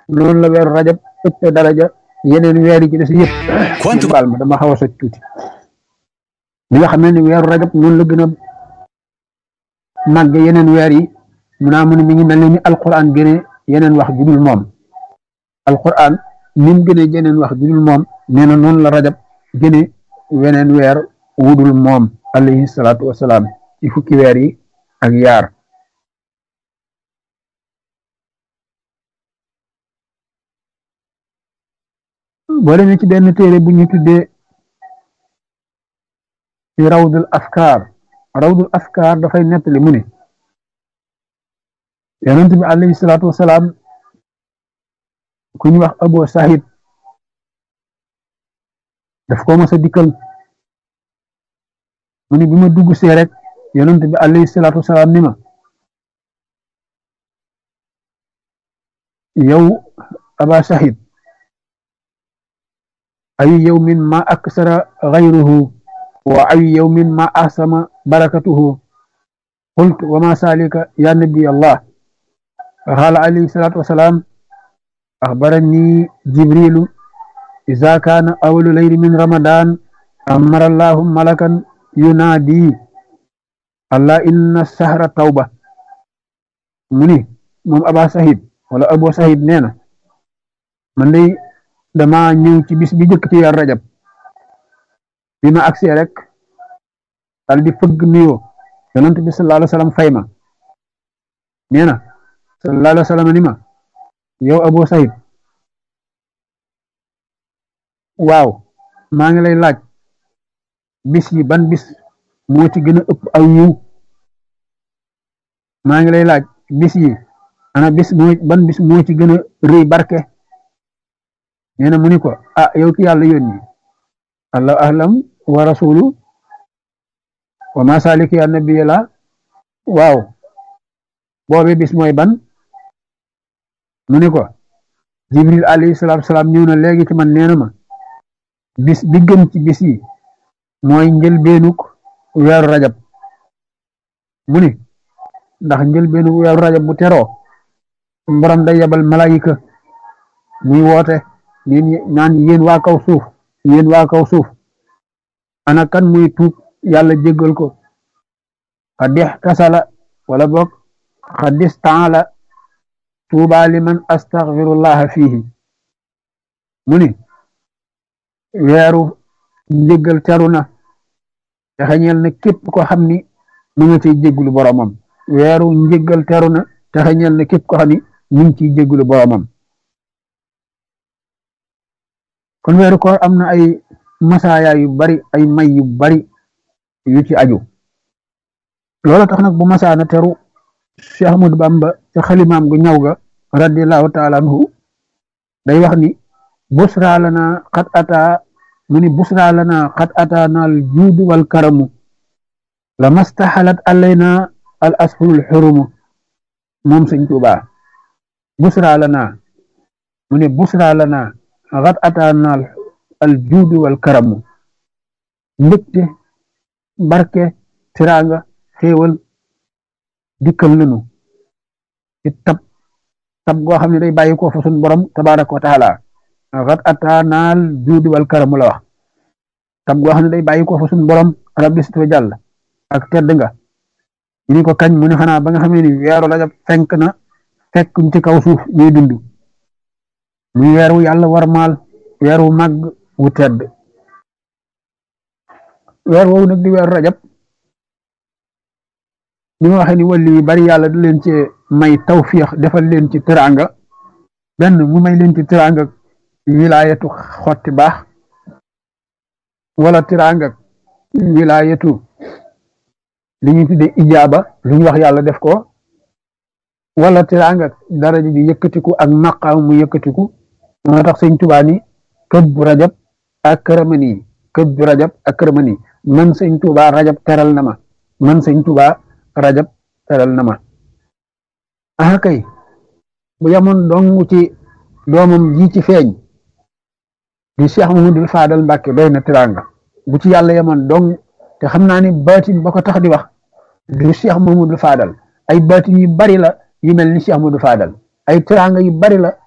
noonu la weeru rajab ëpp daraja yeneen weer yi ci des yëpp Quantum- baal ma dama xaw a soj tuuti li nga xam ne ni weeru rajab noonu la gën a màgg yeneen weer yi mu naa mu ne mi ngi mel ne ni alquran gëne yeneen wax judul moom alquran ni mu gëne yeneen wax judul moom nee na noonu la rajab gëne weneen weer wudul moom alayhi salaatu wasalaam ci fukki weer yi ak yaar boo demee ci benn téere bu ñu tuddee ci rawdul afkaar rawdul afkaar dafay nettali mu ne yonent bi alayhi salaatu wasalaam ku ñu wax Abu Sahid daf ko mas a dikkal mu ne bi ma dugg see rek yonent bi alayhi salaatu wasalaam ni ma yow Aba Sahid ay yawmin ma aksara ghayruhu wa ay yawmin ma ahsama barakatuhu qultu wa ma salika ya nabi allah qala alayhi salatu wassalam akhbarani jibrilu idha kana awwalu layli min ramadan amara allah malakan yunadi allah inna sahra tawba muni mom aba sahid wala abu sahid neena man day dama ñëw ci bis bi jëkk ci weer rajab bi ma agsee rek dal di fëgg nuyoo yonent bi sallallahu alayhi wa sallam fay ma nee na sallallahu alayhi wa sallam ni ma yow Abu Sahid waaw maa ngi lay laaj bis yi ban bis moo ci gën a ëpp aw yiw maa ngi lay laaj bis yi ana bis moo ban bis moo ci gën a rëy barke nee na mu ni ko ah yow ki yàlla yónni allahu ahlam wa rasulu wa ma salik ya nabiya la waaw boobe bis mooy ban mu ni ko jibril alayhi salatu wasalaam ñëw na léegi ci man nee na ma bis bi gën ci bis yi mooy njëlbeenuk weeru rajab mu ni ndax njëlbeenuk weeru rajab bu teroo borom day yebal malayika muy woote neen naan yéen waa kaw suuf yéen waa kaw suuf ana kan muy tuub yàlla jéggal ko xadix tasala wala boog xadis taala tuuba liman astaghfirullaha fihi mu ni weeru njéggal teru na te xeñeel na képp ko xam ni mu nga ciy jéggulu boromam weeru njéggal teru na te xeñeel na képp ko xam ni mu ngi ciy jéggulu boromam kon weeru koor am na ay masaaya yu bari ay may yu bari yu ci aju loolu tax nag bu masaana teru Cheikh Ahmadou Bamba ca xalimaam gu ñaw ga radiallahu taala anhu day wax ni busra lana xat ata mu ni busra lana xat ata naal juudu wal karamu la mastaxalat alayna al ashurul xurumu moom sëñ Tuubaa busra lana mu ni busra lana xat ataanaal al juudu wal karamu mbégte barke tiraanga xéewal dikkal nanu ci tab tab goo xam ne day bàyyi ko fa sun borom tabaraka wa taala xat ataanaal juudu wal karamu la wax tab goo xam ne day bàyyi ko fa sun borom rabbi sit wa jàll ak tedd nga ñu ni ko kañ mu ne xanaa ba nga xamee ni weeru rajab fenk na fekkuñ ci kaw suuf ñuy dund muy weer wu yàlla war maal weer wu màgg wu tedd weer woowu nag di weeru rajab ni ma waxee ni wàllu yu bari yàlla da leen ci may tawfiix defal leen ci teraanga benn mu may leen ci teraanga wilaayatu xotti baax wala teraanga wilaayatu li ñu tuddee ijaaba lu ñu wax yàlla def ko wala teraanga daraja ji yëkkatiku ak maqaam mu yëkkatiku moo tax sëñ Tuubaa ni kët bu rajab ak këramani kët bu rajab ak këramani man sëñ Tuubaa rajab teral na ma man sëñ Tuubaa rajab teral na ma ah kay bu yamoon dong ci doomam ji ci feeñ di Cheikh Mamadou Fadal Mbàkke doy na teraanga bu ci yàlla yamoon dong te xam naa ni baatin ba ko tax di wax du Cheikh Mamadou Fadal ay baatin yu bari la yu mel ni Cheikh Mamadou Fadal ay teraanga yu bari la